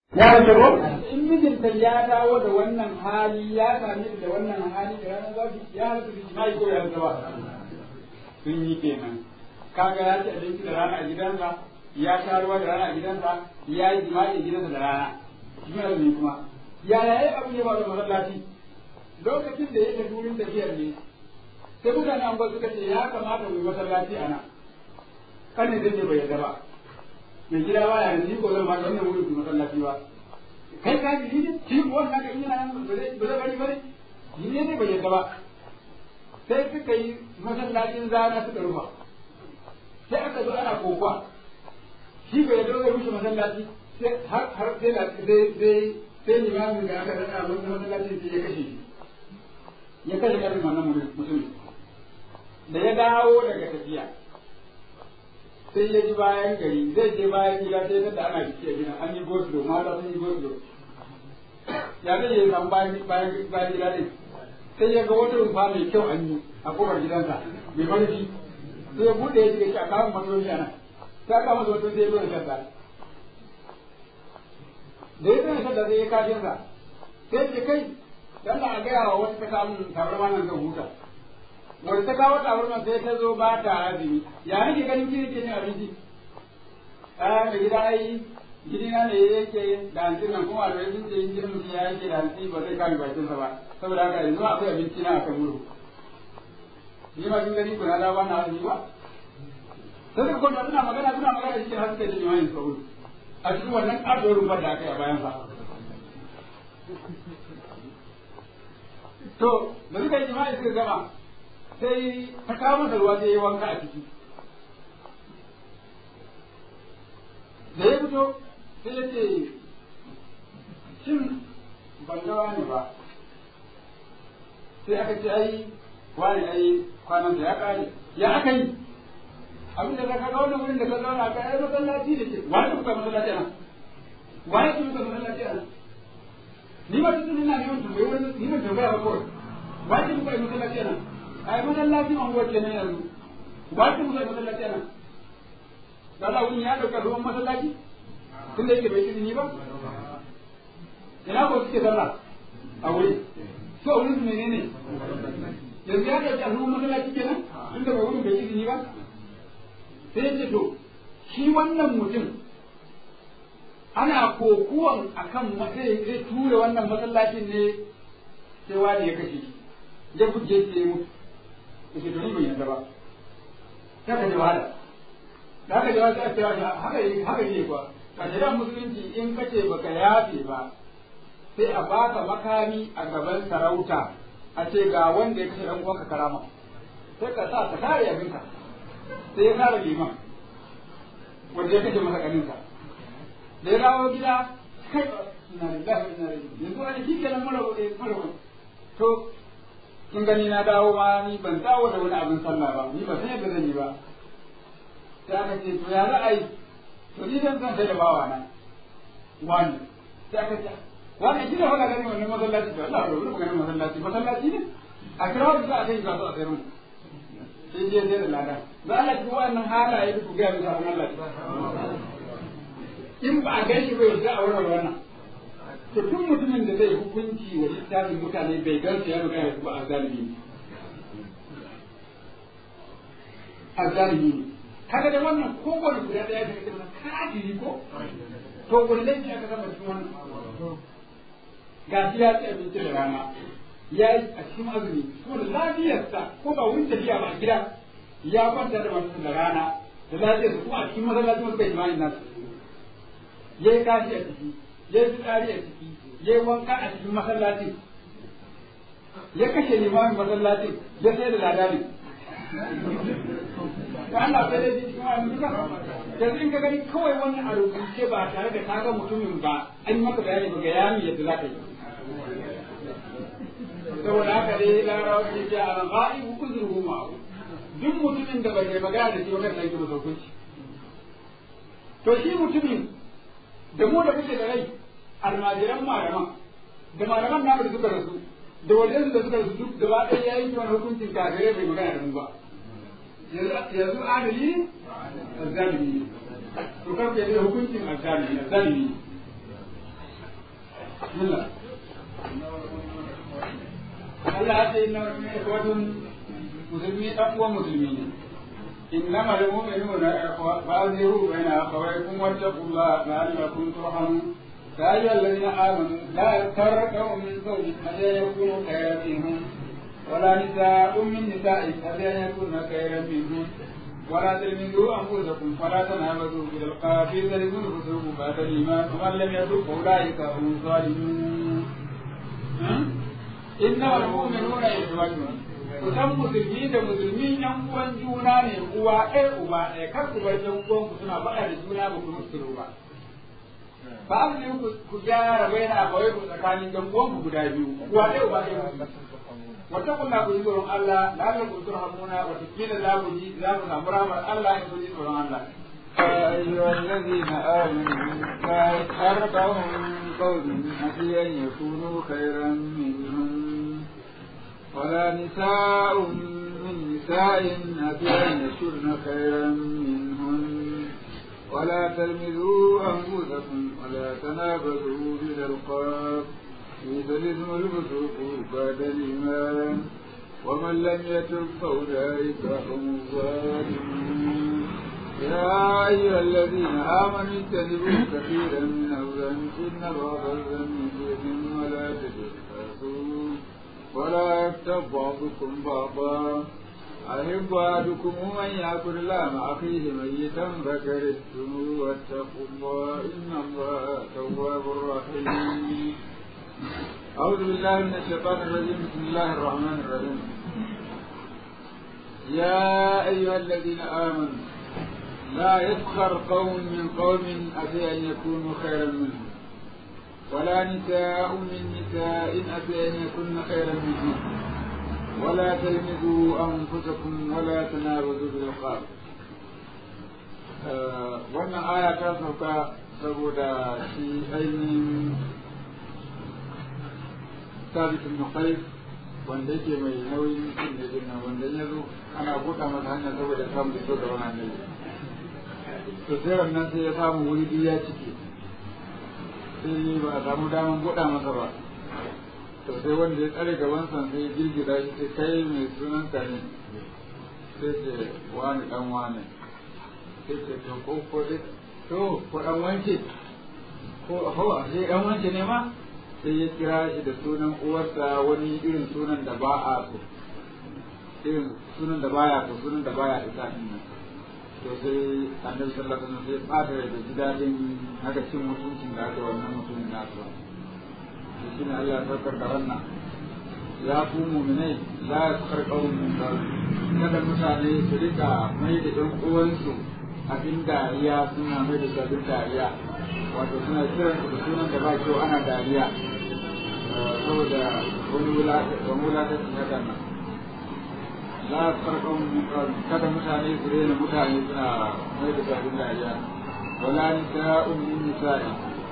ya rage ko in mijinta ya dawo da wannan hali ya same ta da wannan hali da ranar zafi ya halatta da jima'i ko ya halatta ba sun yi kenan kaga ya ci abinci da rana a gidansa ya sha ruwa da rana a gidansa ya yi jima'i a gidansa da rana shi azumi kuma yaya ya abu ne ba da masallaci lokacin da yake wurin tafiyar ne sai mutane an ba suka ce ya kamata mu yi masallaci a nan kan ne zai bai yarda ba mai gida ba ya ni ko zan ba wannan wurin masallaci ba kai ka ji ne shi ko wannan ka ina nan ba zai ba zai bari bari ni ne bai yarda ba sai suka yi masallacin zana suka rufa sai aka zo ana kokwa shi bai yarda zai rushe masallaci sai har har sai da sai sai sai limamin da aka rada wannan masallacin sai ya kashe shi ya kashe karin wannan mutum da ya dawo daga tafiya sai ya ji bayan gari zai je bayan gida sai da ana biki a gina an yi goslo mata sun yi goslo ya zai yi san bayan bayan bayan gida ne sai ya ga wata rumfa mai kyau an yi a kofar gidansa mai marfi sai ya bude ya shiga shi a kawo masoyi a nan sai aka masa wata sai ya zo da shadda da ya zo da shadda sai ya kashin sa sai ce kai dan a gaya wa wata ta samun tabarma nan zan huta wanda ta kawo tabarma sai ta zo ba ta azumi ya nake ganin kiri ke cin abinci a da gida ai gidina ne yake da hanci nan kuma da yanzu da yin mutum ya yake da hanci ba zai kame bakinsa ba saboda haka yanzu akwai abinci na akan muru ni ma kin gani ko na da ba na azumi ba sai ko da suna magana suna magana cikin haske da jima'i sauri a cikin wannan ƙarfin rumfar da aka yi a bayan sa to da suka yi jima'i suka gama sai ta kawo masa ruwa sai ya wanka a ciki da ya fito sai ya ce shin ban ga wani ba sai aka ce ai wani ai kwanan da ya kare ya aka yi abin da ka ga wannan wurin da ka zauna ka ai masallaci da ke wani kuka masallaci ana wani kuka masallaci ana ni ba tuntun ina neman tambayi wani ni ban tambaya ba kawai wani kuka yi masallaci ana ai masallaci an wace ne yanzu wani kuka yi masallaci ana da Allah wani ya dauka ruwan masallaci tunda yake bai izini ba ina ko suke sallah a wuri to a wurin menene yanzu ya dauki ruwan masallaci kenan tunda bai wurin bai izini ba sai ce to shi wannan mutum ana kokuwan akan zai zai ture wannan masallacin ne sai wani ya kashe shi ya guje sai ya mutu yake to ni ban yarda ba sai ka ji wahala da haka jawa sai a cewa haka yi haka yi kuwa a shari'ar musulunci in kace baka yafe ba sai a baka makami a gaban sarauta a ce ga wanda ya kashe dan uwanka karama sai ka sa ka kare abinka sai ya kare liman wanda ya kashe masa kaninsa da ya dawo gida kai ina lillahi wa inna ilaihi yanzu wani shi kenan mara mara to kin gani na dawo ma ni ban dawo da wani abin sallah ba ni ba san yadda zan yi ba sai aka ce to ya za a yi to ni zan san sai da bawa na wani sai aka ce wani shi da faɗa gani wannan masallaci to Allah ya rubuta ganin masallaci masallaci ne a kira wanda za a kai ga su a sayar mu sai je sai da lada za Allah ki wannan halaye ku ga musu Allah in ba a gaishe bai za a warware wannan to tun mutumin da zai hukunci wa littafin mutane bai gansu ya magana su ba a zalimi a zalimi ne kaga da wannan kowane guda daya daga cikin wannan kafiri ko to wani laifi aka gama cikin wannan ga shi ya ci abinci da rana ya yi a cikin azumi kuma da lafiyarsa ko ba wurin tafiya ba a gida ya kwanta da masu da rana da lafiyarsa kuma a cikin masallaci wasu bai jima'i nasu ya yi kashi a ciki ya yi fitsari a ciki ya yi wanka a cikin masallacin ya kashe limamin masallacin ya sai da ladani da Allah sai dai cikin wani duka yanzu in ka gani kawai wani a rubuce ba tare da kaga mutumin ba an yi maka bayani ba ga yami yadda za ka yi saboda haka dai larawa ce ce a ra'i uzurhu ma'u duk mutumin da bai magana da shi ba kan yake masa hukunci to shi mutumin da mu da muke da rai almajiran malaman da malaman namu da suka rasu da wajen da suka rasu duk gaba ɗaya ya yi wani hukuncin kafirai bai magana da mu ba yanzu adali ne azzalimi ne to kan bai da hukuncin azzalimi azzalimi bismillah Allah ya ce inna ikhwatun musulmi dan uwan musulmi ne إنما المؤمنون إخوة فأظهروا بين أخويكم واتقوا الله لعلكم ترحمون يا أيها الذين آمنوا لا يغتر قوم من قوم حتى يكونوا خيرا منهم ولا نساء من نساء حتى يكون خيرا منهم ولا تلمزوا أنفسكم فلا تنابزوا بالألقاب تلمزوا الفسوق بعد الإيمان ومن لم يتب فأولئك هم الظالمون إنما المؤمنون إخوة kusan musulmi da musulmi yan uwan juna ne uwa ɗaya uba ɗaya kar ku bar yan uwan ku suna faɗa da juna ba ku musu ba ba ne ku gyara bai na kawai ku tsakanin yan uwan ku guda biyu uwa ɗaya uba ɗaya wata kunna ku yi tsoron Allah la la ku turhamuna wa tikila za ku ji za ku samu rahmar Allah in ku ji tsoron Allah أيها الذين آمنوا لا يسخر قوم من قوم عسى أن يكونوا خيرا منهم ولا نساء من نساء عسى أن يكن خيرا منهن ولا تلمزوا أنفسكم ولا تنابزوا بالألقاب بئس الاسم الفسوق بعد الإيمان ومن لم يتب فأولئك هم الظالمون يا أيها الذين آمنوا اجتنبوا كثيرا من الظن إن بعض الظن إثم ولا تجسسوا ولا يغتب بعضكم بعضا أحب أحدكم من يأكل لحم أخيه ميتا فكرهتم واتقوا الله إن الله تواب رحيم أعوذ بالله من الشيطان الرجيم بسم الله الرحمن الرحيم يا أيها الذين آمنوا لا يسخر قوم من قوم عسى أن يكونوا خيرا منهم ولا نساء من نساء عسى أن يكن خيرا منهم ولا تلمزوا أنفسكم ولا تنابزوا بالألقاب wannan aya ta sauka saboda shi ainihin sabitin nukai wanda yake mai nauyin cin da jinna wanda ya zo ana buɗa masa hanya saboda samun iso da wani annabi to sai wannan sai ya samu wuri biyu ya cike sai ba a samu daman buɗa masa ba to sai wanda ya tsare gaban sa sai ya girgiza shi sai kai mai sunan ka ne sai ce wani dan wani sai ce to ko ko dai to ko dan wance ko ho sai dan wance ne ma sai ya kira shi da sunan uwarsa wani irin sunan da ba a so irin sunan da baya so sunan da baya isa din nan to sai annabi sallallahu alaihi wasallam sai bata da ji dadin haka cin mutuncin da aka wannan mutumin na su to shine Allah ya saukar da wannan ya ku mu'minai la yaskar qawmun min qawl kada mutane su rika mai da ɗan uwansu abin dariya suna mai da abin dariya wato suna kiran da sunan da ba kyau ana dariya saboda wani wulatanci hakan nan la farkon kada mutane su rena mutane suna mai da sabin dariya wala nisa'un min nisa'i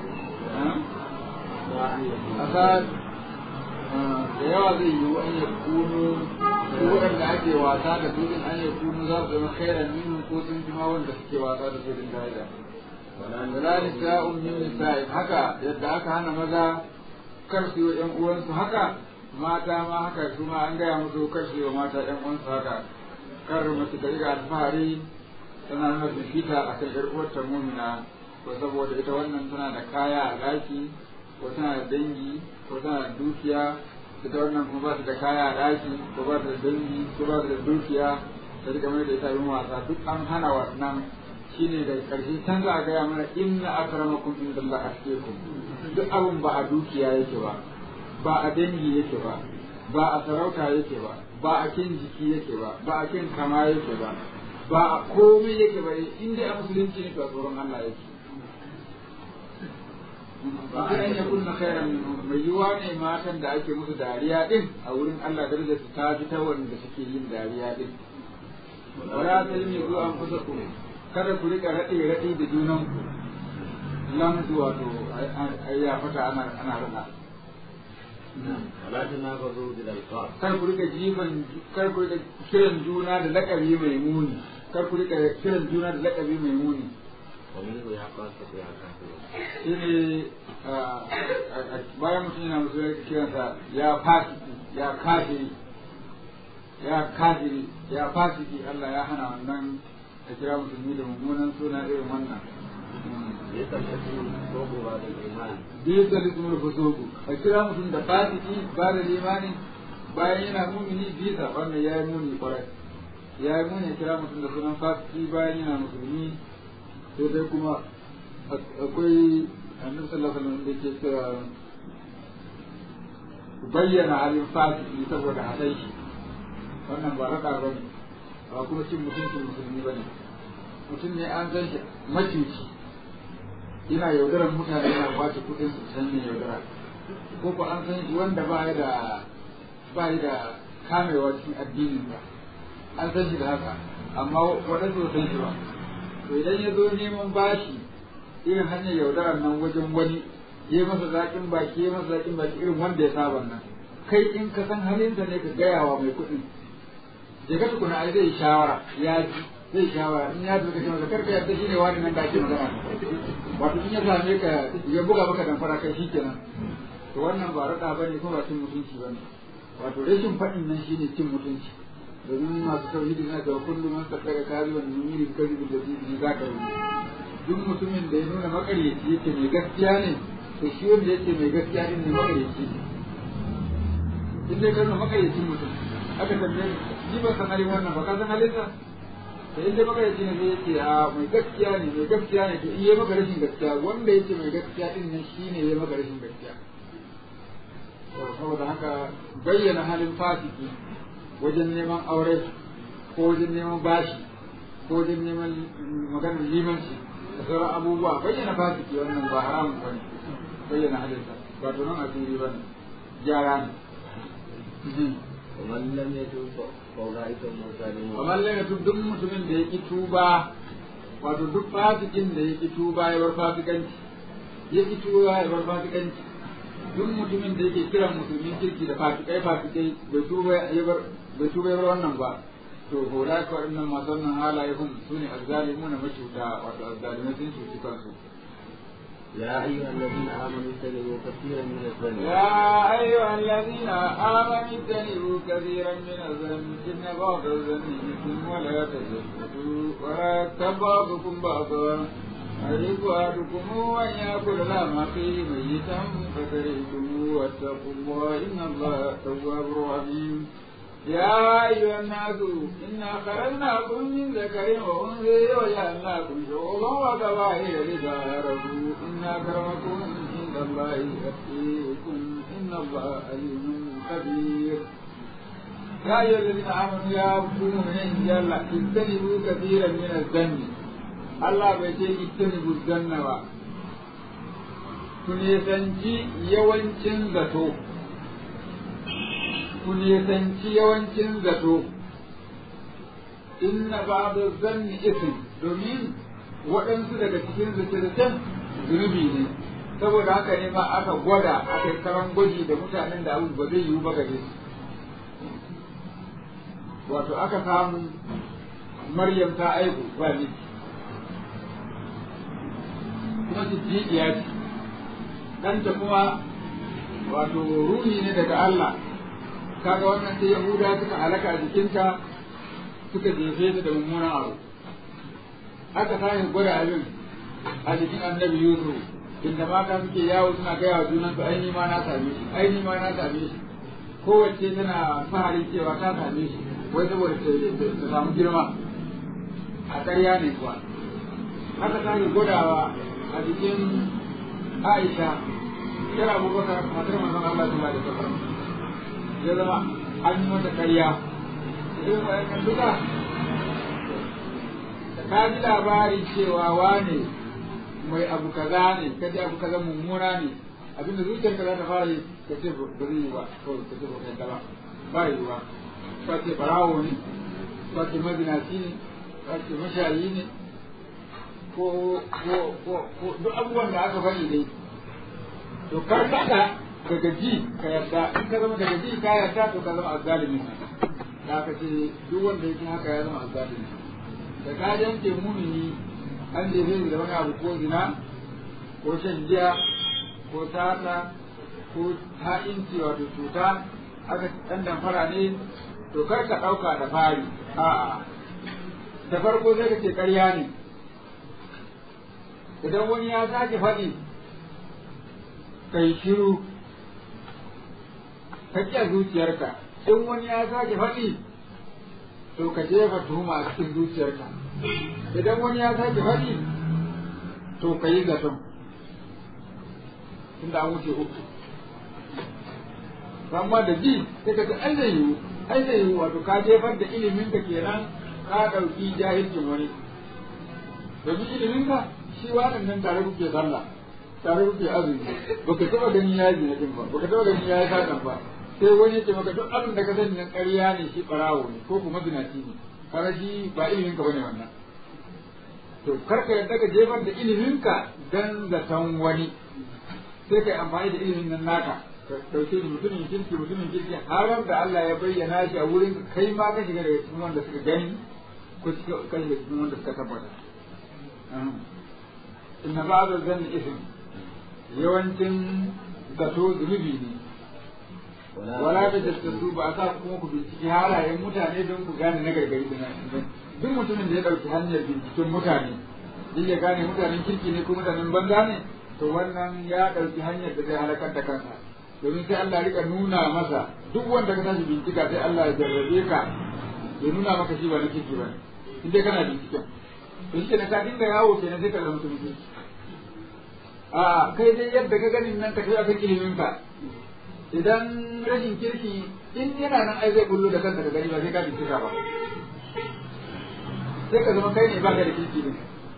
asa da yawa zai yi an ya kunu su waɗanda ake wasa da su din an ya kunu za su zama khairan minhum ko sun ji ma wanda suke wasa da su din dariya wala nisa'un min nisa'i haka yadda aka hana maza kar su yi wa ƴan uwansu haka mata ma haka su ma an gaya musu kar su yi wa mata ƴan uwansu haka kar mace ta riga alfahari tana nuna fifita a kan ƴar uwarta mumina ko saboda ita wannan tana da kaya a ɗaki ko tana da dangi ko tana da dukiya ita wannan kuma ba ta da kaya a ɗaki ko ba ta da dangi ko ba ta da dukiya ta riga mai da ita yin wasa duk an hana wannan shine daga ƙarshe can za a gaya mana inna akramakum indallahi atqakum duk abin ba a dukiya yake ba ba a dangi yake ba ba a sarauta yake ba ba a kin jiki yake ba ba a kin kama yake ba ba a komai yake ba in dai a musulunci ne to a tsoron Allah yake ba a yan yakun na khairan mai yiwa ne matan da ake musu dariya din a wurin Allah darajar su ta fi ta wanda suke yin dariya din wala talmi zu an kusa ku kada ku rika raɗe raɗe da junan ku lamzu wato ya fata ana ana rana ولا تنابذوا بالألقاب kar ku rika jifan kar ku rika kiran juna da lakabi mai muni kar ku rika kiran juna da lakabi mai muni ومنه يا قاسة يا كافر shine bayan mutum yana musulmi kiransa ya fasiki ya kafiri ya kafiri ya fasiki Allah ya hana wannan a kira musulmi da mummunan suna irin wannan ليس الاسم فوق بعد الايمان bisa da tsumar fusoku a kira mutum da fasiki ba da limani bayan yana mumini bisa wannan ya yi muni kwarai ya yi muni kira mutum da sunan fasiki bayan yana musulmi sai dai kuma akwai annabi sallallahu alaihi wasallam da ke cewa ku bayyana halin fasiki saboda haɗai shi wannan ba raɗa ba ne ba kuma cin mutuncin musulmi ba ne mutum ne an san shi macuci yana yaudarar mutane yana kwace kuɗin su san ne yaudara ko ko an san shi wanda ba ya da ba ya da kamewa cikin addinin ba an san shi da haka amma waɗansu ba san shi ba to idan ya zo neman bashi irin hanyar yaudarar nan wajen wani ya masa zaƙin baki ya masa zaƙin baki irin wanda ya saba nan kai in ka san halinsa ne ka gaya wa mai kuɗin je ka tukuna ai zai shawara ya ji zai shawara in ya duka masa karka yadda shi ne wani nan da ake magana wato in ya same ka ya buga maka damfara kai shi kenan to wannan ba raɗa ba ne kuma ba cin mutunci ba ne wato rashin faɗin nan shine cin mutunci domin masu tauhidi na cewa kullum man sadaka kaziban yumiri kazibu da zibi za ka rubuta duk mutumin da ya nuna makaryaci yake mai gaskiya ne to shi wanda yake mai gaskiya din ne makaryaci ne in dai kana makaryacin mutum aka tambaye ni ba san halin wannan ba ka san halinsa da in dai makaryaci ne sai yake a mai gaskiya ne mai gaskiya ne to in yayi maka rashin gaskiya wanda yake mai gaskiya din nan shine yayi maka rashin gaskiya saboda haka bayyana halin fasiki wajen neman aure ko wajen neman bashi ko wajen neman maganar limanci da sauran abubuwa bayyana fasiki wannan ba haramun bane bayyana halinsa ba to nan asiri bane gyara ne ومن لم يتوب فاولئك هم الظالمون kamar lai duk duk mutumin da ya ki tuba wato duk fasikin da ya ki tuba ya bar fasikanci ya ki tuba ya bar fasikanci duk mutumin da yake kiran musulmin kirki da fasikai fasikai bai tuba ya bar bai tuba ya bar wannan ba to hora ka waɗannan masu wannan halaye hun su ne azzalimuna macuta wato azzalimai sun cuci kansu يا أيها الذين آمنوا اجتنبوا كثيرا من الظن يا أيها الذين آمنوا اجتنبوا كثيرا من الظن إن بعض الظن إثم ولا تجسسوا ولا يغتب بعضكم بعضا أيحب أحدكم أن يأكل لحم أخيه ميتا فكرهتموه واتقوا الله إن الله تواب رحيم يا أيها الناس إنا خلقناكم من ذكر وأنثى وجعلناكم شعوبا وقبائل لتعارفوا إن أكرمكم عند الله أتقيكم إن الله عليم خبير يا أيها الذين آمنوا يا مؤمنين جل اجتنبوا كثيرا من الذنب الله بيتي اجتنبوا الذنب ku nisanci yawancin zato ku nisanci yawancin zato inna ba'da zanni ism domin waɗansu daga cikin zace-zacen zunubi ne saboda haka ne ma aka gwada aka yi karan gwaji da mutanen da abu ba zai yiwu ba gare su wato aka samu maryam ta aihu ba miji kuma siddiqiya ce ɗanta kuma wato ruhi ne daga Allah kaga wannan sai Yahuda suka halaka a jikinta suka jefe ta da mummunan abu aka sake gwada abin a jikin annabi Yusuf inda mata suke yawo suna gaya wa junansu ai ni ma na same shi ai ni ma na same shi kowace tana fahari cewa ta same shi wai saboda ta samu girma a ƙarya ne kuwa aka sake gwadawa a jikin Aisha kira Abubakar matar manzon Allah sallallahu alaihi wasallam ya zama an yi mata ƙarya irin wayannan duka ka ji labari cewa wane mai abu kaza ne ka ji abu kaza mummuna ne abinda zuciyarka za ta fara yi ka ce ba zai yi ba kawai ka ce ba kai ba ba yi ba ka ce barawo ne ka ce mazinaci ne ka ce mashayi ne ko ko ko ko duk abubuwan da aka faɗi dai to kar ka daga ji ka yarda in ka zama daga ji ka yarda to ka zama azzalimi da aka ce duk wanda yake haka ya zama azzalimi da ka yanke mumini an jefe da wani abu ko zina ko shan giya ko sata ko ha'inci wato cuta aka ɗan damfara ne to kar ka ɗauka da fari a'a da farko sai ka ce ƙarya ne idan wani ya sake faɗi kai shiru ka ƙi zuciyarka in wani ya sake faɗi to ka jefa tuhuma a cikin zuciyarka idan wani ya sake faɗi to ka yi zaton tunda an wuce uku amma da ji sai ka ce ai zai yiwu ai zai yiwu wato ka jefar da ilimin ka kenan ka ɗauki jahilcin wani domin ilimin ka shi waɗannan tare kuke sallah tare kuke azumi baka taɓa gani ya yi zinatin ba baka taɓa gani ya yi satan ba sai wani ce maka duk abin da ka sani nan ƙarya ne shi ɓarawo ne ko kuma zinaci ne kaga shi ba ilimin ka bane wannan to karka yadda ka jefar da ilimin ka dan zaton wani sai kai amfani da ilimin nan naka ka dauke shi mutumin kirki mutumin kirki har da Allah ya bayyana shi a wurin kai ma ka shiga daga cikin wanda suka gani ko ka shiga cikin wanda suka tabbata inna ba'da zanni ism yawancin zato zunubi ne wala ta jaddadu ba sa kuma ku binciki halayen mutane don ku gane na gargari da duk mutumin da ya dauki hanyar binciken mutane duk ya gane mutanen kirki ne ko mutanen banza ne to wannan ya dauki hanyar da zai halakar da kansa domin sai Allah rika nuna masa duk wanda ka tashi bincika sai Allah ya jarrabe ka ya nuna maka shi ba na kirki ba in dai kana binciken to shi ne ka dinga yawo kenan sai ka zama mutum kirki a kai dai yadda ka ganin nan ka kai akan ilimin ka idan rashin kirki in yana nan ai zai bullo da kanka ka gani ba sai ka bincika ba sai ka zama kai ne ba ka da kirki ne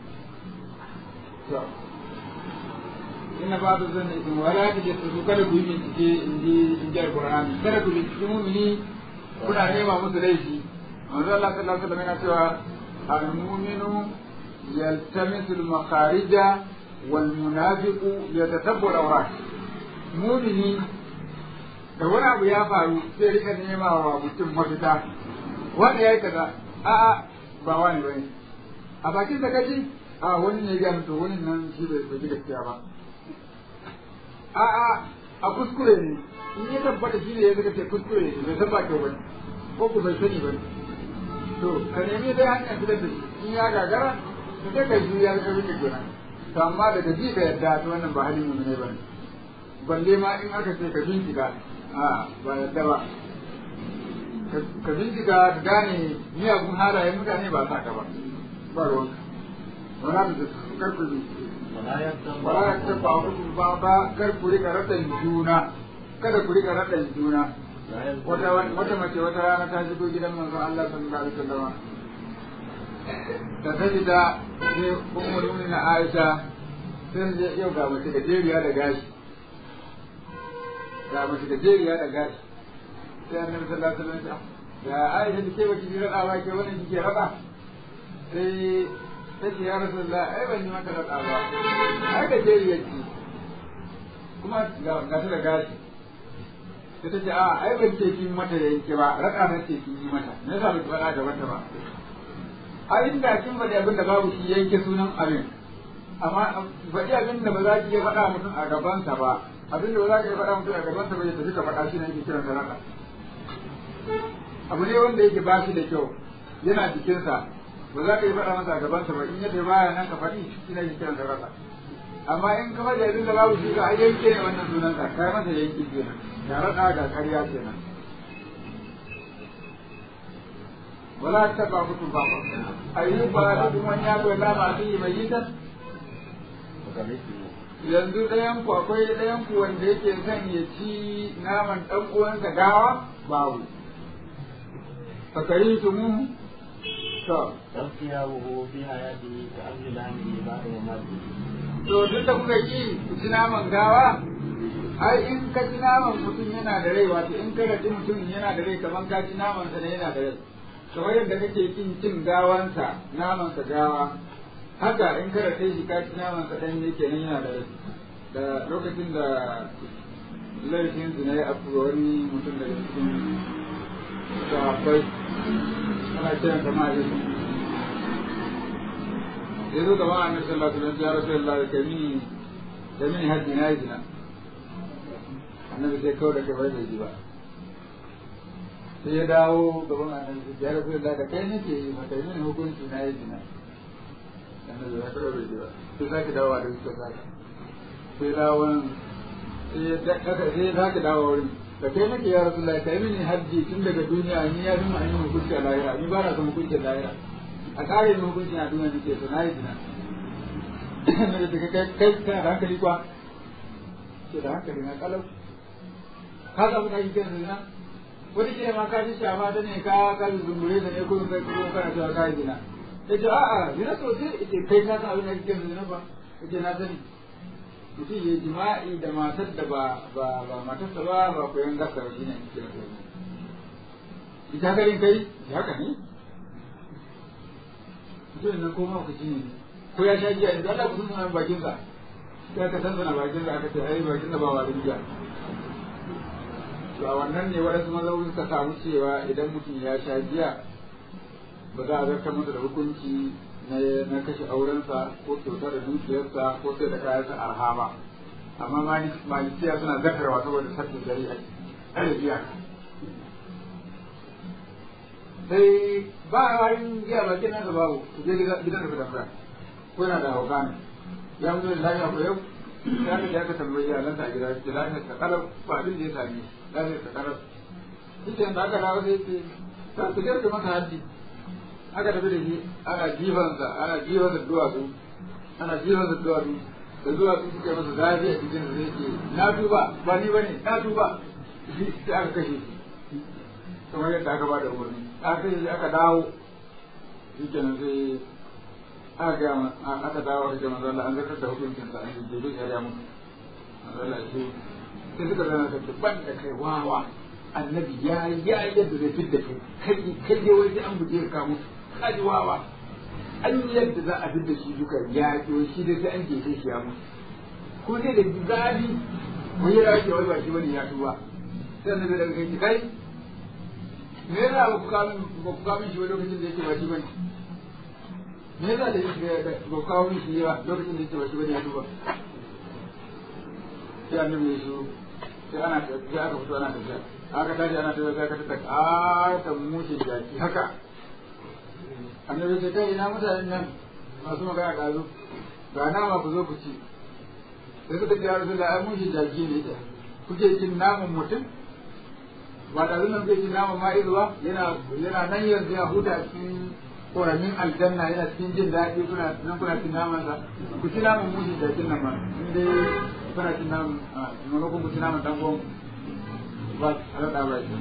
inna ba da zan isin wala ta je su kada ku yi bincike in ji in ji alqur'ani kada ku bincike mu'mini kuna nema musu laifi manzo Allah sallallahu alaihi wasallam yana cewa al-mu'minu yaltamisu al-makharija wal munafiqu yatatabbu al-awrat mu'mini da wani abu ya faru sai rika nema wa mutum mafita wanda yayi kaza a'a ba wani bane a bakin da kaji a wani ne ya to wani nan shi bai bai gaskiya ba a'a a kuskure ne in ya tabbata shi ne ya zaka ce kuskure ne bai san ba kyau bane ko ku bai sani bane to ka nemi dai hanyar fitar da shi in ya gagara to sai ka juya ka rike kenan to amma daga ji ka yadda to wannan ba halin mu ne bane balle ma in aka ce ka bincika a ba yadda ba ka bincika ka gane miyagun halayen mutane ba sa ka ba ba ruwanka wala da karku bincike wala ya ta ba ku ba ba kar ku rika radan juna kada ku rika radan juna wata wata mace wata rana ta shigo gidan manzon Allah sallallahu alaihi wasallam ta tafi da sai ummul mu'minin Aisha sai je yau ga mace da jeriya da gashi ga mace da jeriya da gashi sai annabi sallallahu alaihi wasallam ya Aisha ke baki jira da ba ke wannan kike rada sai ta ce ya rasulullah ai ban yi maka rada ba ai da jeriya ce kuma ga ta da gashi sai ta ce a ai ban ce kin mata yanke ba rada na ce kin yi mata me yasa ba ki faɗa da wata ba a inda kin faɗi abin da babu shi yanke sunan abin amma faɗi abin da ba za ki iya faɗa mutum a gabansa ba abin da ba za ka iya faɗa mutum a gabansa ba ya tafi ka faɗa shi ne ake kiran saraka abu ne wanda yake ba shi da kyau yana jikinsa ba za ka yi faɗa masa a gabansa ba in yadda baya nan ka faɗi shi ne ake kiran saraka amma in ka faɗi abin da babu shi ka a yanke ne wannan sunansa kai masa yanki kenan ga raɗa ga ƙarya kenan ولا تتبع كتب بعض أيوب لكم من يأكل لام أخيه ميتا yanzu ɗayan ku akwai ɗayan ku wanda yake son ya ci naman ɗan uwansa gawa babu fakari su mu to تغطيته في حياته كأمر لامه بعد مماته to duk da kuka ki ku ci naman gawa ai in ka ci naman mutum yana da rai wato in ka raɗi mutum yana da rai kamar ka ci naman sa ne yana da rai kamar yadda kake kin cin gawansa namansa gawa haka in ka rate shi ka ci namansa dan ne kenan yana da rai da lokacin da laifin zina ya afu wani mutum daga cikin sahabbai ana kiran kama a yesu ya zo gaba a nasarar sallallahu alaihi wasallam ya rasu Allah da kami da mini hajji na yi zina annabi sai kawai da kai bai ji ba sai ya dawo gaban annabi ya rasu da da kai nake yi mata yi hukunci na yi jina annabi ya kawai bai ji ba sai sake dawowa da suka sake sai dawon sai ya sake dawowa wurin da kai nake ya rasu da kai mini hajji tun daga duniya ni ya fi ma'anin hukunci a lahira ni ba na son hukunci a lahira a kare yin hukunci a duniya nake so na yi jina na da kai kai kai kana da hankali kwa ke da hankali na kalau ka samu kashi kan zina wani ke ma ka ji shafa ta ne ka ka zumbure da ne ko kai ko kana cewa ka yi zina yace a'a zina sosai yace kai ka san abin da kike zina ba yace na sani mutum ya jima'i da matar da ba ba ba matarsa ba ba koyon gasa ba shine ake kira zina ita garin kai haka ne mutum nan ko ma ku ne ko ya sha giya idan Allah ku sun bakin sa sai ka san bakin sa aka ce ai bakin sa ba wa giya to a wannan ne waɗansu mazaunin ka samu cewa idan mutum ya sha giya ba za a zartar masa da hukunci na na kashe aurensa ko kyautar da dukiyarsa ko sai da kayansa arha ba amma malikiya suna zartarwa saboda sarkin shari'a ɗaya giya sai ba a warin giya bakin nan da babu ku je gidan da fitan ko yana da hauka ne ya mutu da lafiya ko yau ya ka je aka tambayi iyalansa a gida ce lafiyar ta kalar ba abin da ya same lafiyar ta kalar shi ke da aka dawo sai ce za su girka masa haddi aka tafi da shi ana jifansa ana jifansa duwatsu ana jifansa duwatsu da duwatsu suka yi masa zafi a cikin da zai ce na tuba ba ni ba ne na tuba sai aka kashe shi kamar yadda aka ba da umarni aka kashe shi aka dawo shi kenan sai aka ga aka dawo da manzo Allah an zartar da hukuncin sa an yi duk ya mutu manzo Allah shi sai suka zana ka ban da kai wawa annabi ya ya yadda zai fitta kai kai kai dai wani an buje ka mutu kaji wawa an yadda za a fitta shi duka ya yo shi dai sai an jefe shi ya mutu ko dai da zabi ko ya rage wai ba shi bane ya tuba sai annabi daga kai kai me yasa ba ku kawo ba ku kawo shi lokacin da yake ba shi bane me yasa da yake ba kawo min shi ba lokacin da yake ba shi bane ya duba sai annabi ya shiru sai ana sai aka fito ana tafiya aka tashi ana tafiya sai aka tada ƙata mushin jaki haka annabi sai kai ina mutanen nan masu magana ɗazu ga nama ku zo ku ci sai suka ce ya rasu da ai mushin jaki ne ita kuke cin naman mutum ba da zunan zai cin naman ma'izu ba yana yana nan yanzu ya huta cikin koramin aljanna yana cikin jin daɗi kuna nan kuna cin naman sa ku ci naman mushi da cin nan ma in dai kuna cin naman a maimakon ku ci naman dan gon ba a raɗa ba shi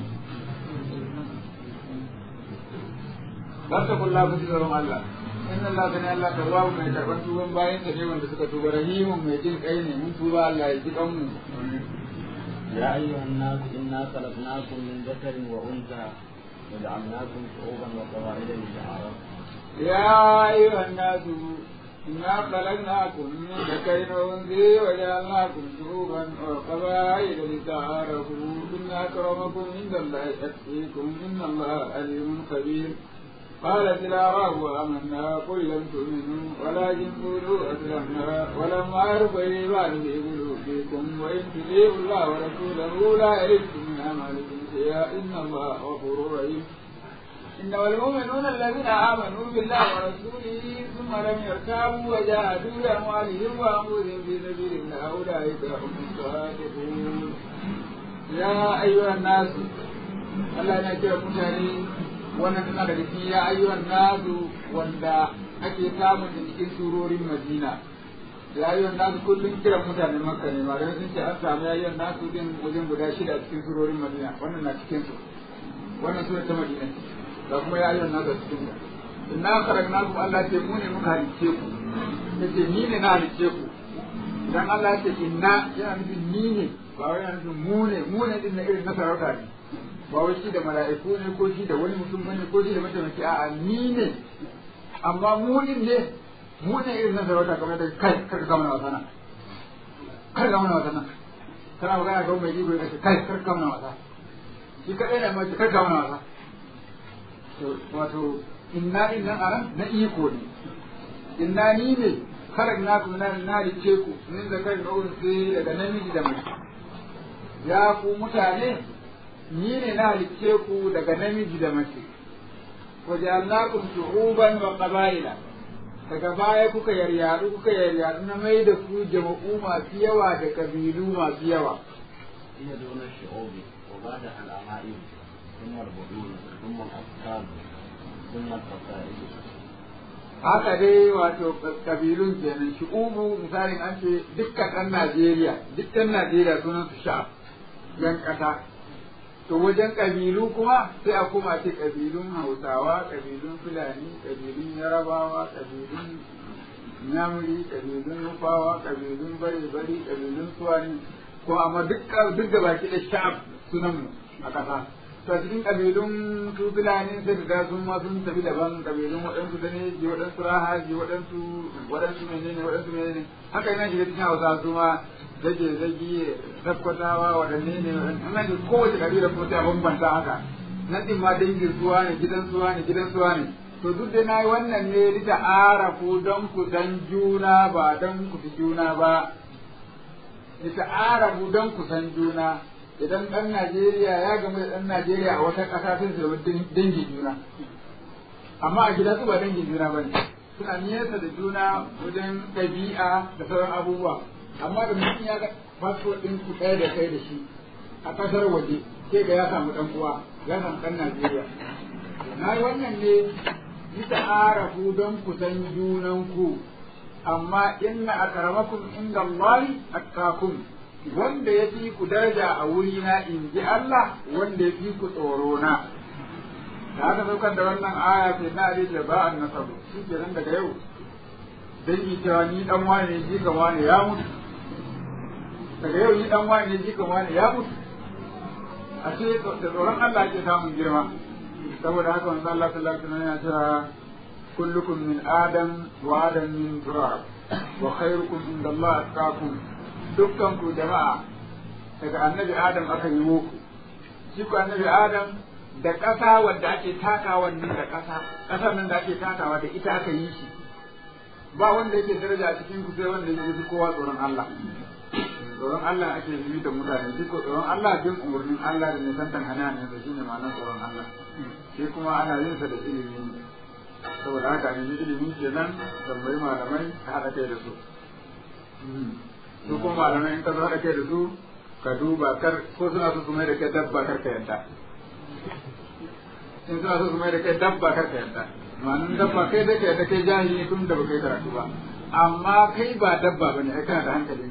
ba ta kulla ku ci tsoron Allah in Allah gani Allah ta wawu mai karɓar tuban bayan da ne wanda suka tuba rahimun mai jin kai ne mun tuba Allah ya ji kanmu يا أيها الناس إنا خلقناكم من ذكر وأنثى وجعلناكم شعوبا وقبائل لتعارفوا يا أيها الناس إنا خلقناكم من ذكر وأنثى وجعلناكم شعوبا وقبائل لتعارفوا إن أكرمكم عند الله أتقيكم إن الله عليم خبير قالت الأعراب آمنا قل لم تؤمنوا ولكن قولوا أسلمنا ولما يرضى الإيمان في قلوبكم وإن تطيعوا الله ورسوله لا يلدكم من أعمالكم شيئا إن الله غفور رحيم إنما المؤمنون الذين آمنوا بالله ورسوله ثم لم يرتابوا وجاهدوا بأموالهم وأنفسهم في سبيل الله أولئك هم الصادقون يا أيها الناس Allah yana kira mutane wannan tana daga cikin ya ayyuhan nasu wanda ake samun da cikin surorin Madina. Ya ayyuhan nasu kullum kiran mutanen Makka ne malamai sun ce an samu ya ayyuhan nasu din wajen guda shida a cikin surorin Madina wannan na cikin su. Wannan sura ta Madina da kuma ya ayyuhan nasu a cikin ta. Inna kharajnakum Allah ce mu ne muka halicce ku. Yace ni ne na halicce ku. Dan Allah ya ce inna yana nufin ni ne ba wai yana nufin mu ne mu ne din na irin na sarauta ne. ba wai shi da mala'iku ne ko shi da wani mutum bane ko shi da mataimaki a'a ni ne amma mu din ne mu ne irin na sarauta kamar da kai kar ka mana wasana kar ka mana wasana kana magana ga mai iko ya ce kai kar ka mana wasa shi kadai ne mai kar ka mana wasa to wato inna inna aran na iko ne inna ni ne karak na ku na na rice ku min da kai kawai sai daga namiji da mace ya ku mutane ni ne na halicce ku daga namiji da mace wajalnakum shu'uban wa qaba'ila daga baya kuka yaryadu kuka yaryadu na mai da ku jama'u masu yawa da kabilu masu yawa هي دون الشعوب وبعدها العمائم ثم البدون ثم الأفكار ثم القصائد haka dai wato kabilun kenan shu'ubu misalin an ce dukkan ɗan Najeriya duk ɗan Najeriya sunan su sha yan ƙasa to wajen kabilu kuma sai a kuma ce kabilun Hausawa kabilun Fulani kabilun Yarabawa kabilun Nyamuri kabilun Nufawa kabilun Bari-bari kabilun Suwani ko amma duk duk da baki da sha'ab sunan mu a ƙasa to a cikin kabilun su Fulani sai da sun ma sun tafi daban kabilun waɗansu da ne ji waɗansu rahaji waɗansu waɗansu menene waɗansu menene haka yana shiga cikin Hausa su ma zage zage sakkwatawa waɗanne ne ana ji kowace kabila kuma sai a bambanta haka nan din ma dangin suwa ne gidan suwa ne gidan suwa ne to duk da na yi wannan ne lita arafu don ku san juna ba don ku fi juna ba lita arafu don ku san juna idan ɗan Najeriya ya gamu da ɗan Najeriya a wata ƙasa sun zama dangin juna amma a gida su ba dangin juna ba ne suna nesa da juna wajen ɗabi'a da sauran abubuwa amma da mutum ya ga fasfo ɗin ku ɗaya da kai da shi a ƙasar waje sai ga ya samu ɗan uwa ya samu ɗan Najeriya na yi wannan ne yi ta'arafu don ku san junanku amma inna akramakum inda Allahi atqakum wanda ya fi ku daraja a wurina in ji Allah wanda ya fi ku tsoro na da aka saukar da wannan aya sai na da ba an nasabu shi ke nan daga yau dangi cewa ni dan wane ne jikan wane ya mutu daga yau ni dan wane ne jikan wane ya mutu a ce da tsoron Allah ake samun girma saboda haka wanzu Allah sallallahu alaihi wasallam ya cewa kullukum min adam wa adam min turab wa khairukum inda Allah atqakum dukkan ku jama'a daga annabi adam aka yi muku shi ku annabi adam da ƙasa wadda ake takawa nan da ƙasa ƙasar nan da ake takawa da ita aka yi shi ba wanda yake daraja a cikin ku sai wanda yake kowa tsoron Allah tsoron Allah ake yi da mutane shi ko tsoron Allah bin umarnin Allah da nisantan hana ne da shine ma'anar tsoron Allah shi kuma ana yin sa da ilimi saboda haka ne ilimi kenan tambayi malamai ka haɗa kai da su su kuma malamai in ka zo haɗa kai da su ka duba kar ko suna so su mai da kai dabba kar ka yanta in suna so su mai da kai dabba kar ka yanta ma'anin dabba kai da kai da kai jahili tun da ba kai karatu ba amma kai ba dabba bane ai kana da hankali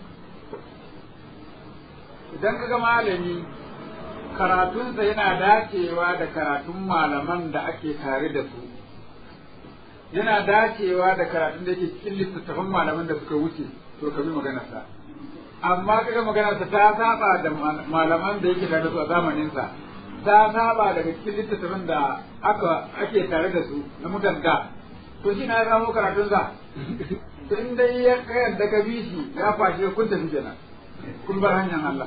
idan kaga malami karatunsa yana dacewa da karatun malaman da ake tare da su yana dacewa da karatun da yake cikin littattafan malaman da suka wuce to ka bi maganarsa amma kaga maganarsa ta saba da malaman da yake tare da su a zamaninsa ta saba daga cikin littattafan da aka ake tare da su na mutanda to shi na ya samu karatunsa to in dai ya kayar da ka bi shi ya fashi kun tafi kenan kun bar hanyar Allah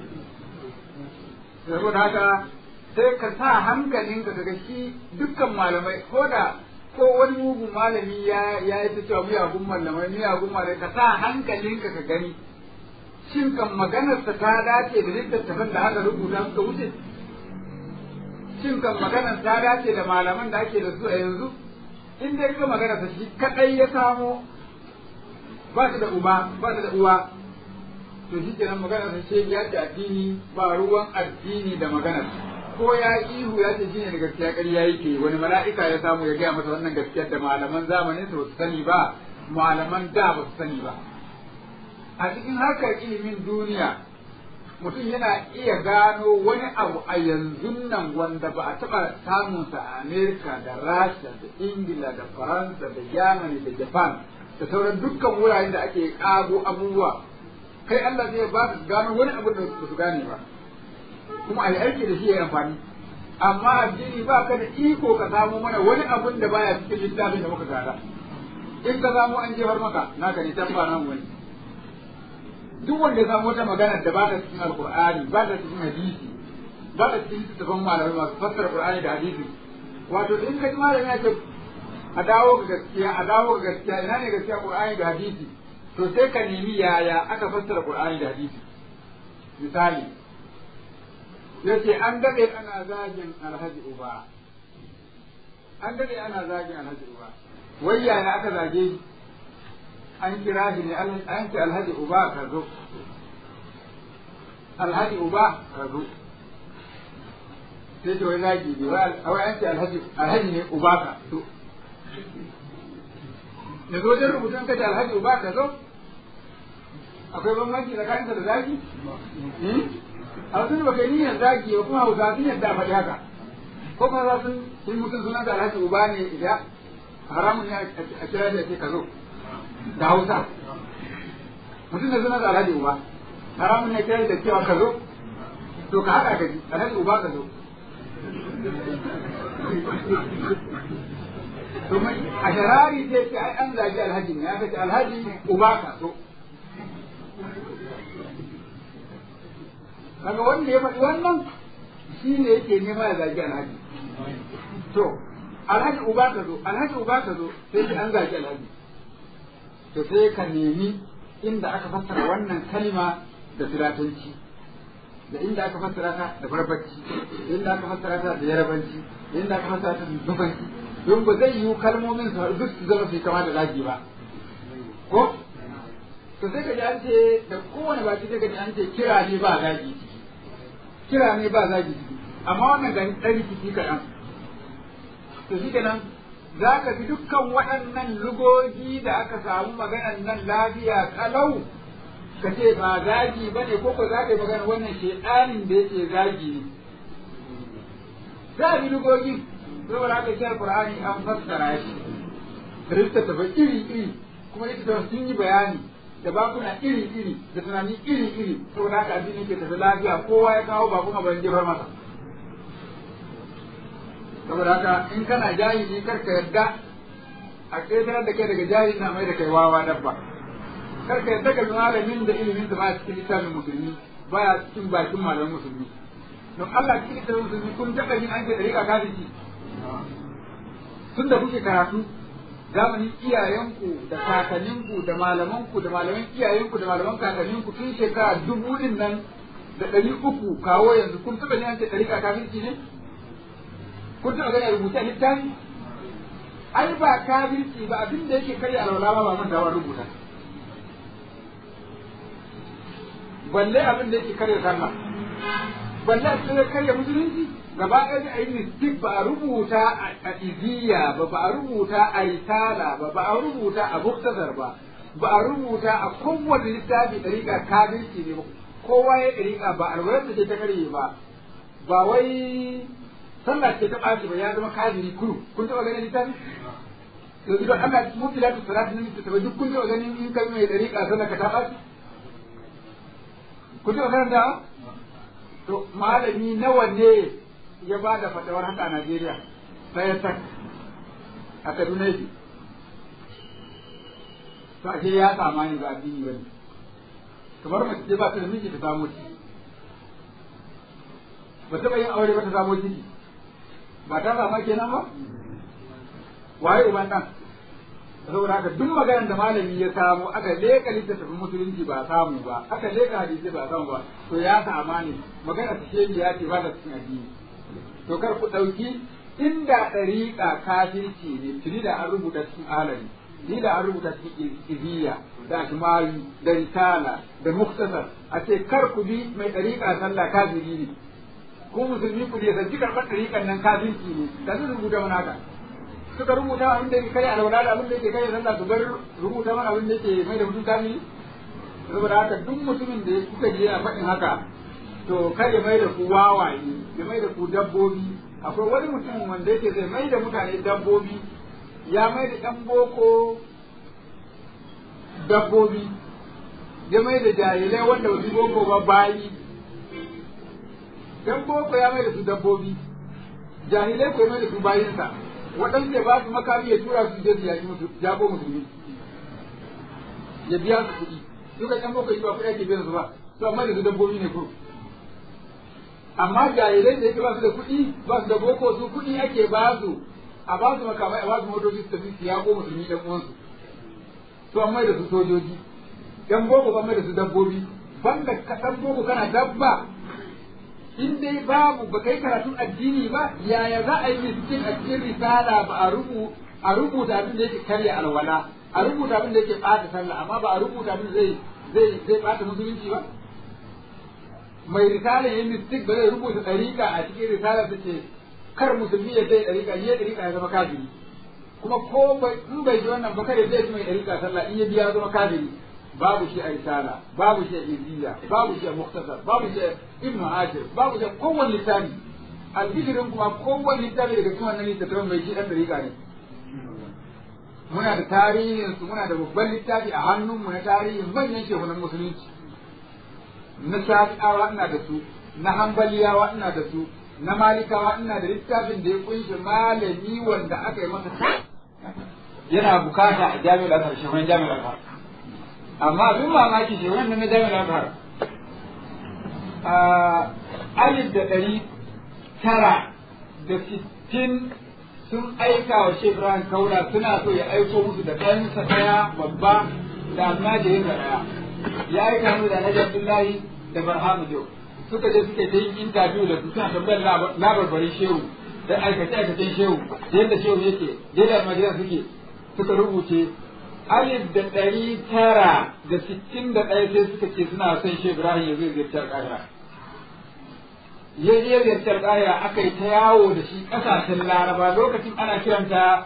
saboda haka sai ka sa hankalinka kaga shi dukkan malamai ko da ko wani mugun malami ya ya yi ta cewa miyagun malamai miyagun malamai ka sa hankalinka ka gani shin kan maganarsa ta dace da littattafan da aka rubuta suka wuce shin kan maganar ta dace da malaman da ake da su a yanzu in dai ka maganarsa shi kadai ya samo ba shi da uba ba shi da uwa to shi kenan maganar sa ce ya da addini ba ruwan addini da maganar ko ya ihu ya ce shine da gaskiya ƙarya yake wani mala'ika ya samu ya gaya masa wannan gaskiyar da malaman zamanin su su sani ba malaman da ba su sani ba a cikin harkar ilimin duniya mutum yana iya gano wani abu a yanzu nan wanda ba a taɓa samunsa a Amerika da Rasha da Ingila da Faransa da Germany da Japan da sauran dukkan wuraren da ake ƙago abubuwa kai Allah zai ba su gano wani abu da su gane ba kuma a yi aiki da shi ya amfani amma addini ba ka da iko ka samu mana wani abun da baya cikin littafin da muka gada in ka samu an jefar maka naka ne tabba nan wani duk wanda ya samu wata magana da ba ta cikin alqur'ani ba ta cikin hadisi ba ta cikin littafin malamai masu fassara qur'ani da hadisi wato in ka ji malami ya ce a dawo ga gaskiya a dawo ga gaskiya ina ne gaskiya qur'ani da hadisi to sai ka nemi yaya aka fassara qur'ani da hadisi misali yace an daɗe ana zagin alhaji uba an daɗe ana zagin alhaji uba wai yaya aka zage shi an kira shi ne an ce alhaji uba ka zo alhaji uba ka zo sai ce wai zagi ne wai an ce alhaji alhaji ne uba ka zo da zo wajen rubutun ka ce alhaji uba ka zo akwai bambanci tsakaninsa da zagi a wasu ba kai niyyar zagi ba kuma hausa sun yadda a faɗi haka ko kuma za sun sun mutum sunan da alhaji uba ne idan haramun ne a kira da ce ka zo da hausa mutum da sunan da alhaji uba haramun ne kira da cewa ka zo to ka haɗa ka ji alhaji uba ka zo domin a sharari sai ce ai an zagi alhaji ne ya ce alhaji uba ka zo kaga wanda ya faɗi wannan shi ne yake nema ya zagi alhaji to alhaji uba ka zo alhaji uba ka zo sai ce an zagi alhaji to sai ka nemi inda aka fassara wannan kalima da filatanci da inda aka fassara ta da barbarci da inda aka fassara ta da yarabanci da inda aka fassara ta da zubanci don ba zai yiwu kalmomin su duk su zama su kama da zagi ba ko to sai ka ji an ce da kowane baki sai ka ji an ce kira ne ba zagi ciki kira ne ba zagi ciki amma wannan gani ɗan rikici kaɗan to shi kenan za ka fi dukkan waɗannan lugogi da aka samu maganan nan lafiya kalau ka ce ba zagi ba ne ko ko za ka yi magana wannan shedanin da yake zagi ne za a bi lugogin saboda haka shi alqur'ani an fassara shi rifta ta iri iri kuma ita ta sun yi bayani da bakuna iri iri da tunani iri iri saboda haka addini ke tafi lafiya kowa ya kawo bakuna ban jefar masa saboda haka in kana jahili kar ka yadda a ƙetarar da kai daga jahili na mai da kai wawa dabba kar ka yadda ka malamin da ilimin da ba cikin littafin musulmi baya cikin bakin malamin musulmi don Allah cikin littafin musulmi kun taɓa yin an ce ɗariƙa kafirci tun da kuke karatu zamanin iyayenku da kakanninku da malamanku da malaman iyayenku da malaman kakanninku tun shekara dubu din nan da ɗari uku kawo yanzu kun taɓa yin an ce ɗariƙa kafirci ne kun taɓa gani a rubuce a littafi ai ba kafirci ba abin da yake karya alwala ba ba mantawa rubuta balle abin da yake karya sallah balle a cikin karya musulunci gaba ɗaya a yi mistik ba a rubuta a iziya ba ba a rubuta a risala ba ba a rubuta a muktasar ba ba a rubuta a kowane littafi ɗariƙa kafirci ne ba kowa ya ɗariƙa ba alwalar da ce ta karye ba ba wai sallah ce ta ɓaci ba ya zama kafiri kuru kun taɓa ganin littafi yanzu don Allah mu fila ta salatu ne ta duk kun taɓa ganin in kai mai ɗariƙa sallah ka ta ɓaci kun taɓa ganin da to malami nawa ne ya ba da fatawar haka a Najeriya sai ya tak a Kaduna yake to ashe ya sama yanzu addini bane kamar mace ce ba ta da miji ta samu ciki ba taɓa yin aure ba ta samu ciki ba ta sama kenan ba waye uban dan saboda haka duk maganar da malami ya samu aka leka littattafin musulunci ba samu ba aka leka hadisi ba samu ba to ya sama ne magana ta shehi ya ce ba da cikin addini to kar ku ɗauki inda ɗariƙa kafirci ne tuni da an rubuta cikin alari ni da an rubuta cikin iziya da ashmari da risala da muktasar a ce kar ku bi mai ɗariƙa sallah kafiri ne ko musulmi ku ne sanci karɓar ɗariƙan nan kafirci ne da su rubuta mana haka suka rubuta abin da yake kai alwala da abin da yake kai sallah su bar rubuta mana abin da yake mai da mutum kafiri saboda haka duk mutumin da kuka je a faɗin haka to kar ya mai da ku wawaye ya mai da ku dabbobi akwai wani mutum wanda yake zai mai da mutane dabbobi ya mai da ɗan boko dabbobi ya mai da jahilai wanda ba su boko ba bayi ɗan boko ya mai da su dabbobi jahilai ko ya mai da su bayinsa waɗansu ya ba su makami ya tura su je su yaƙi musu jago musulmi ya biya su kuɗi duka ɗan boko yi ba kuɗi ake biyan su ba to amma da su dabbobi ne kuro amma jahilai da yake ba su da kuɗi ba su da boko su kuɗi ake ba su a ba su makamai a ba su motoci su tafi su yaƙo musulmi ɗan uwansu to an mai da su sojoji ɗan boko ban mai da su dabbobi banda ka dan boko kana dabba in dai babu ba kai karatun addini ba yaya za a yi miskin a cikin risala ba a rubu a rubuta abin da yake karya alwala a rubuta abin da yake bata sallah amma ba a rubuta abin da zai zai zai bata musulunci ba mai risala yin mistik ba zai rubuta ɗariƙa a cikin risala ta ce kar musulmi ya zai ɗariƙa ya ɗariƙa ya zama kafiri kuma ko in bai ji wannan ba kada zai ci mai ɗariƙa sallah in ya biya zama kafiri babu shi a risala babu shi a iziya babu shi a muktasar babu shi a ibnu ashir babu shi a kowane littafi albishirin kuma kowane littafi daga cikin wannan littattafan mai shi ɗan ɗariƙa ne muna da tarihin su muna da babban littafi a hannunmu na tarihin manyan shehunan musulunci na shafi'awa ina da su na hambaliyawa ina da su na malikawa ina da littafin da ya kunshi malami wanda aka yi masa yana bukata a jami'ar azhar shehunan jami'ar azhar amma abin mamaki shehunan na jami'ar azhar alif da ɗari tara da sittin sun aika wa Sheikh Ibrahim Kaula suna so ya aiko musu da ɗansa ɗaya babba da almajirin da ɗaya ya aika mu da Alhaji Abdullahi da Barhamu Jo suka je suka ta yin interview da su suna tambayar labarbarin shehu da aikace aikacen shehu yadda shehu yake yadda almajiran suke suka rubuce alif da ɗari tara da sittin da ɗaya sai suka ce suna son Sheikh Ibrahim ya zo ziyartar ƙahira ya je ziyartar ƙahira aka yi ta yawo da shi ƙasashen laraba lokacin ana kiranta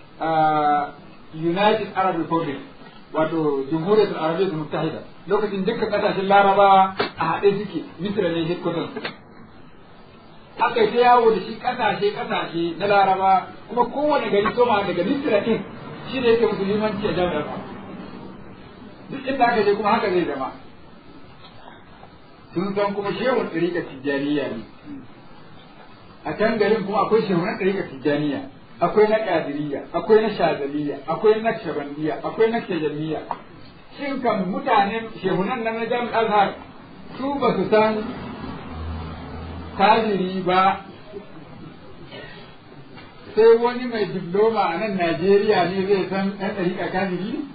United Arab Republic wato Jamhuriyar Arabiyyar Muttahida lokacin dukkan ƙasashen laraba a haɗe suke Misra ne headquarters aka yi ta yawo da shi ƙasashe ƙasashe na laraba kuma kowane gari soma daga Misra ɗin shi ne yake musulmanci a jami'ar duk inda aka je kuma haka zai zama sun san kuma shehun ɗariƙa tijjaniya ne a can garin kuma akwai shehunan ɗariƙa tijjaniya akwai na ƙadiriya akwai na shazaliya akwai na shabandiya akwai na shajamiya shin kan mutanen shehunan nan na jami'ar azhar su ba su san kajiri ba sai wani mai diploma a nan Najeriya ne zai san ɗan ɗariƙa kafiri ne?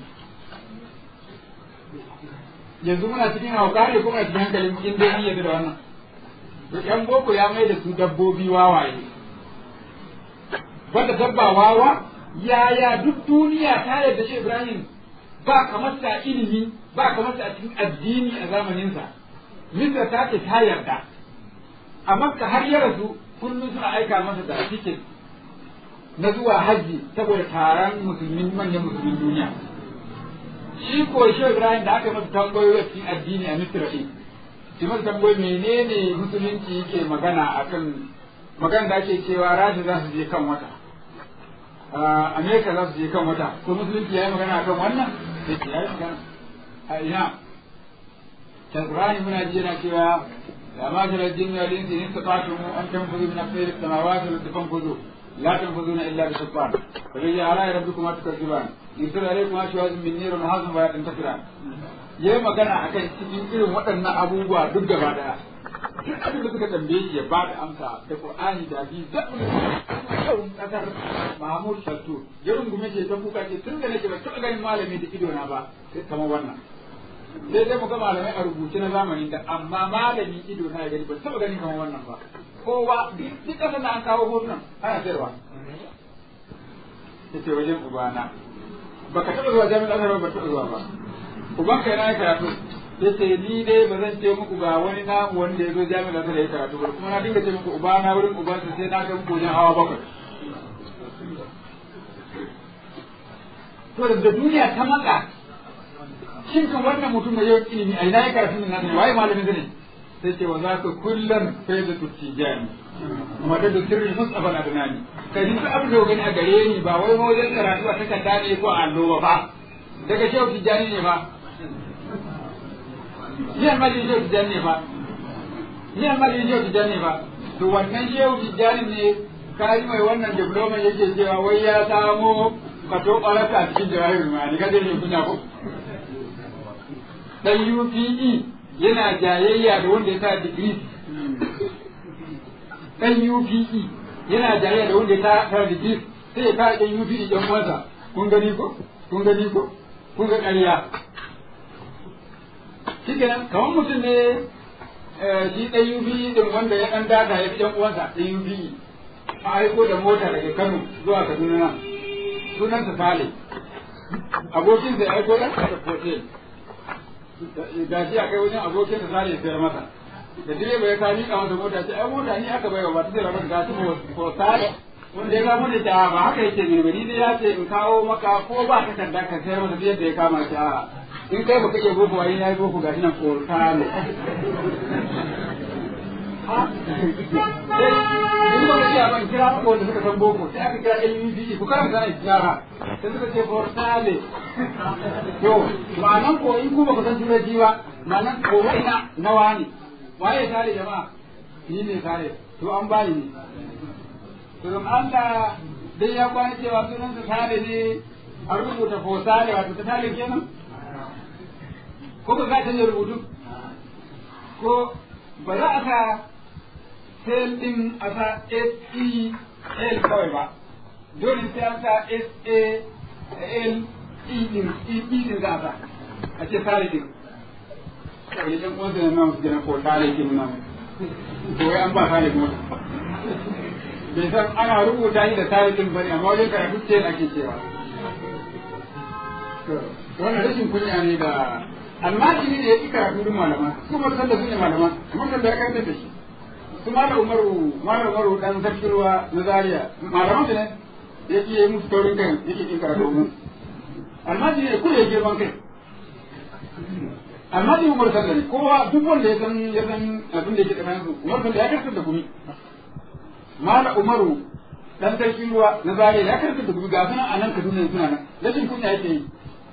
Yanzu muna cikin hauka ne kuma cikin hankalin in dai yadda da wannan. Da ƴan boko ya mai da su dabbobi wawaye. Banda dabba wawa, yaya duk duniya ta yarda shi Ibrahim ba kamar sa ilimi ba kamar sa a cikin addini a zamaninsa. Misra ta ce ta yarda. A Makka har ya rasu kullum suna aika masa da cikin na zuwa hajji saboda taron musulmin manyan musulmin duniya shi ko shi Ibrahim da aka masa tambayoyi a cikin addini a Misra din shi masa tambayoyi menene musulunci yake magana akan magana da ake cewa Rasha za su je kan wata Amerika za su je kan wata ko musulunci ya yi magana akan wannan sai ce ya yi magana a ina can Ibrahim muna ji yana cewa ya ma shirar jinni wal insi in sata'tum an tanfuzu min aqdari samawati wal ardi fanfuzu لا تنفذون الا بسلطان فبأي آلاء ربكما تكذبان يرسل عليكم أشواز من نير ونحاس ولا تنتصران yayi magana akan cikin irin waɗannan abubuwa duk gaba daya duk abin da suka tambaye shi ya ba da amsa da Qur'ani da hadisi da abin kasar Mahmud Shattu ya rungume ce ta kuka ce tun da nake ba taɓa ganin malami da ido na ba sai kamar wannan sai dai mu ga malamai a rubuce na zamanin da amma malami ido na ya gani ba taɓa ganin kamar wannan ba kowa duk ƙasar da an kawo hotunan ana sayarwa ta ce wajen ubana ba ka taɓa zuwa jami'ar azhar ba taɓa zuwa ba uban kai na ya karatu ya ce ni dai ba zan ce muku ga wani namu wanda ya zo jami'ar azhar ya karatu ba kuma na dinga ce muku ubana wurin ubansa sai na ga muku wajen hawa bakwai to da duniya ta matsa shin kan wannan mutum mai yawan ilimi a ina ya karatu nan ne waye malamin ne sai ce wa za ka kullum sai da tuttijani kuma da da sirrin mustafa na dunani kai duk abin da gani a gare ni ba wai wajen karatu a takarda ne ko a allo ba daga shehu tijjani ne ba ni almajin shehu tijjani ne ba ni almajin shehu tijjani ne ba to wannan shehu tijjani ne kai mai wannan diploma yake cewa wai ya samo kato ƙwararka a cikin jawahir ma'ani kada ne kunya ko dan UPE yana jayayya da wanda ya sa digiri dan UPE yana jayayya da wanda ya sa digiri sai ya kare dan UPE dan uwansa kun gani ko kun gani ko kun ga ƙarya shi kenan kamar mutum ne shi ɗan UB din wanda ya ɗan daga ya fi ɗan uwansa ɗan UB a aiko da mota daga Kano zuwa Kaduna nan sunansa Sale abokinsa ya aiko da hotel ga shi a kai wajen abokinsa Sale ya sayar masa da direba ya kawo miƙa masa mota ce ai mota ni aka baiwa ba ta sayar masa ga shi ko Sale wanda ya kama da ta ba haka yake ne bari dai ya ce in kawo maka ko ba ka takarda ka sayar masa yadda ya kama shi a in kai baka iya boko wani ya yi boko ga shi nan ko Sale in ba ka ban kira ko wanda suka san boko sai aka kira LUD ku karanta ne jara sai suka ce portale to ma'anan ko in ku ba ku san turanci ba ma'anan ko ina nawa ne waye tare jama'a ni ne tare to an bani ne to don Allah dai ya kwana cewa sunan sa tare ne a rubuta fosale wato ta tare kenan ko ba za ta ne rubutu ko ba za a sa sel din a sa S-E-L kawai ba, dole sai an sa S-A-L E din, E din za a sa, a ce sare din. Kawai yan uwansa na nan su gina ko sare din nan, to wai an ba sare kuma. Bai san ana rubuta shi da sare din bane, amma wajen karatu ce ake cewa. Wannan rashin kunya ne da almajiri ne ya ƙi karatu din malama, kuma san da su ne malama, kuma kan da ya karanta da shi. su mala umaru mala umaru dan sarkin ruwa na zaria malaman su ne yake yi musu taurin kai yake kin karatu mu almaji ne kuma ya girman kai almaji umaru sallah ne kowa duk wanda ya san ya san abin da yake tsakanin su umaru sallah ya karkar da gumi mala umaru dan sarkin ruwa na zaria ya karkar da gumi ga suna a nan kaduna suna nan rashin kunya yake yi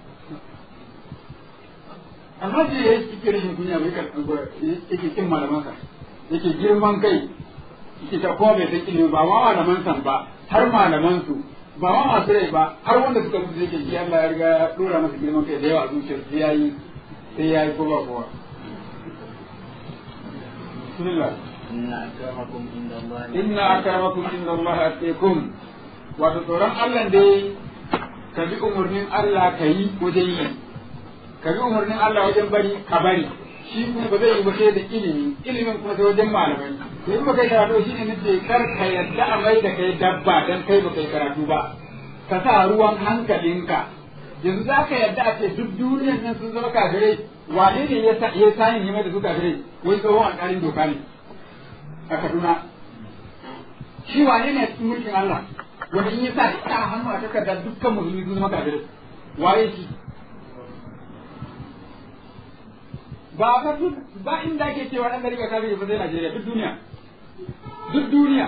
almaji ya yi rashin kunya bai yake kin malamansa yake girman kai yake ta kuma bai san ilimi ba ma malaman san ba har malaman su ba ma masu rai ba har wanda suka mutu yake ji Allah ya riga ya dora masa girman kai da yawa a zuciyar sai yayi sai yayi ko ba kowa bismillah inna akramakum inda Allah inna akramakum inda Allah atqakum wato tsoron Allah dai ka bi umarnin Allah ka yi wajen yi ka bi umarnin Allah wajen bari ka bari shi kuma ba zai yi ba sai da ilimi ilimin kuma sai wajen malamai to in ba kai karatu shine nace kar ka yadda a mai da kai dabba dan kai ba kai karatu ba ka sa ruwan hankalinka yanzu za ka yadda a ce duk duniyar nan sun zama kafirai wane ne ya sa ya sani ne mai da su kafirai wai tsohon alƙalin doka ne a Kaduna shi wane ne a cikin mulkin Allah wanda in ya sa ta hannu a takardar dukkan musulmi sun zama kafirai waye shi ba ka ba inda ake cewa dan gari ga kafiri ba sai Najeriya duk duniya duk duniya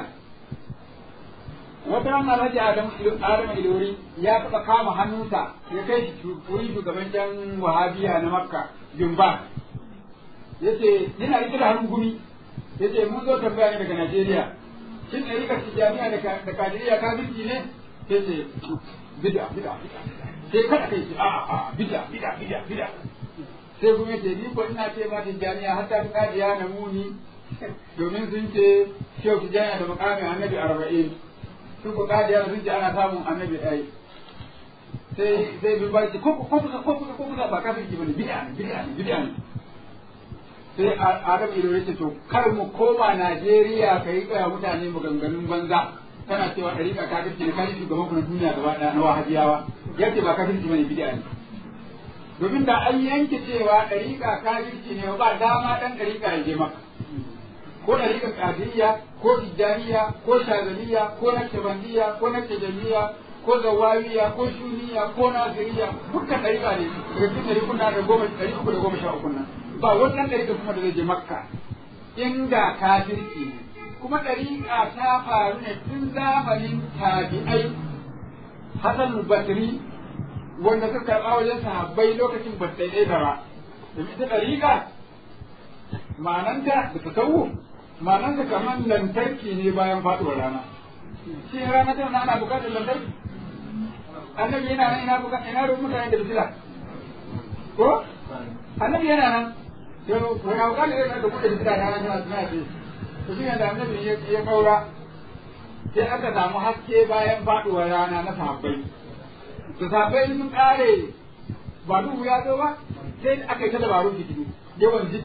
wata ran Alhaji Adam Adam Ilori ya taɓa kama hannunsa ya kai shi wuri shugaban jan Wahabiya na Makka Jumba yace yana rike da hannun gumi yace mun zo tambaya ne daga Najeriya shin ɗari ka tijaniya da kadiriya kafirci ne yace bid'a bid'a bid'a sai kada kai a a bid'a bid'a bid'a bid'a sai kuma ce ni ko ina ce ma tijjaniya har ta fi kadiya na muni domin sun ce shehu tijjaniya da mukamin annabi arba'in su ko kadiya sun ce ana samun annabi ɗaya sai sai bin ba ce ko ko kusa ko kusa ko kusa ba kafirci bane bid'a ne bid'a ne bid'a ne sai Adam Ido ya ce to kar mu koma Najeriya ka yi tsaya mutane maganganun banza kana cewa ɗariƙa kafirci ne kai shugaban ku na duniya gaba ɗaya na wahabiyawa yace ba kafirci bane bid'a ne domin da an yanke cewa ɗariƙa kafirci ne ba dama ɗan ɗariƙa ya je maka ko ɗariƙar ƙadiriya ko tijjaniya ko shazaliya ko nakshbandiya ko nakshajaniya ko zawawiya ko shuniya ko naziriya dukkan ɗariƙa ne daga cikin ɗari kuna da goma ɗari uku da goma sha uku nan ba wannan ɗariƙa kuma da zai je makka inda kafirci ne kuma ɗariƙa ta faru ne tun zamanin tabi'ai hasan basri wanda suka karɓa wajen sahabbai lokacin ba ta ɗaya ba domin ita ɗariƙa ma'ananta da ta tawo ma'ananta kamar lantarki ne bayan faɗuwar rana shi rana tana ana buƙatar lantarki annabi yana nan ina buƙatar ina ruwan mutane da bisila ko annabi yana nan yau wani buƙatar yana da buɗe bisila na rana suna ce to shi da annabi ya kaura sai aka samu haske bayan faɗuwar rana na sahabbai da sahabbai sun ƙare ba duhu ya zo ba sai aka yi ta dabarun fitilu yawan